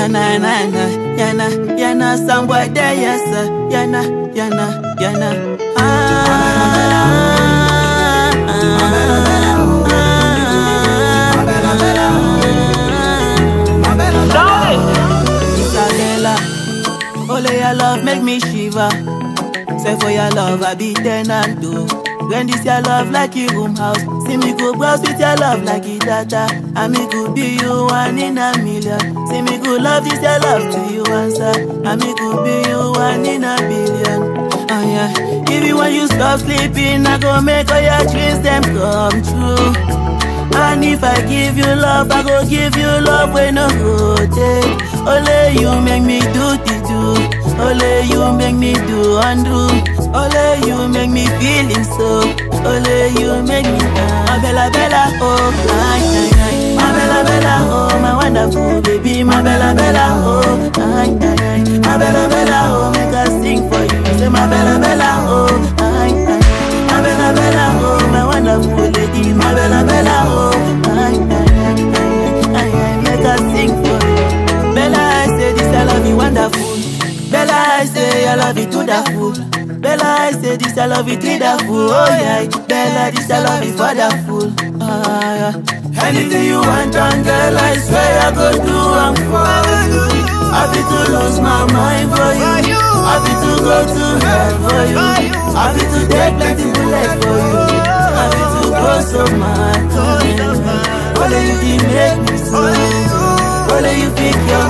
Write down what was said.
Yana, yana, yana, yana, yana, some boy there, yes, sir. Yana, yana, yana. Ah, ah, Isabella, only your love make me shiver. Say for your love, I be ten and two. When this your love like a room house, see me go browse with your love like it data. And me could be you one in a million. See me go love this your love to you answer. And me could be you one in a billion. Oh yeah, even when you stop sleeping, I go make all your dreams them come true. And if I give you love, I go give you love when no go take. Only you make me do the do. Only you make me do undo. Only you make me feeling so. Only you make me my bella bella oh ay ay ay. My bella bella oh my wonderful baby. My bella bella oh ay ay ay. My bella bella oh make us sing for you. Say my bella bella oh ay ay. My bella bella oh my wonderful lady. My bella bella oh ay ay ay ay ay ay. Make us sing for you. Bella I say this I love you wonderful. Bella I say I love you to the full. Bella I say this I love you to the full. Oh yeah. Bella this I love you for the full. Ah, yeah. Anything you want, and girl, I swear I go do I'm for you. Happy to lose my mind for you. Happy to go to hell for you. Happy to take plenty bullets for you. Happy to go so mad. Only you can make me so. Only you pick your